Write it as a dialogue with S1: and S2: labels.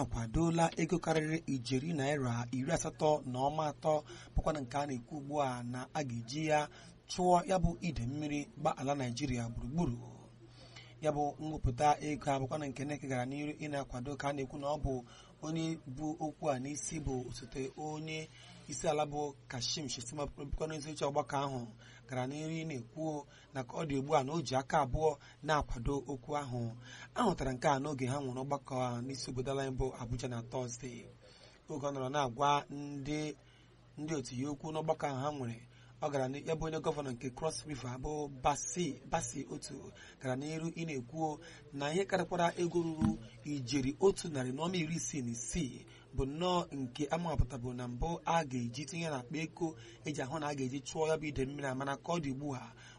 S1: akwadola ego karịrị ijeri naira iri asatọ na ọma atọ bụkwana nke a na-ekwu ugbu a na a ga-eji ya chụọ ya bụ ide mmiri gba ala naijiria gburugburu ya bụ mwepụta ego abụkwana nke NEC gara n'iru ị na-akwado ka a na-ekwu na ọ bụ onye bụ okwu a n'isi bụ osote onye isi ala bụ Kashim Shettima bụkwana ezi oche ọgbakọ ahụ gara n'iru ị na-ekwu na ka ọ dị ugbu a na o ji aka abụọ na-akwado okwu ahụ ahụtara nke a n'oge ha nwere ọgbakọ a n'isi obodo ala bụ Abuja na Tọzdee oge ọ nọrọ na-agwa ndị ndị otu ya okwu n'ọgbakọ ahụ ha nwere ọ gara ya bụ onye gọvanọ nke Cross River bụ basi basi otu gara n'iru ị na-ekwu na ihe karịkwara ego ruru ijeri otu narị na ọma iri isii na isii bụ nnọọ nke amahọpụtabụ na mbụ a ga-eji tinye na akpa ego eji ahụ na a ga-eji chụọ ya bụ ide mmiri amana ka ọ dị ugbu a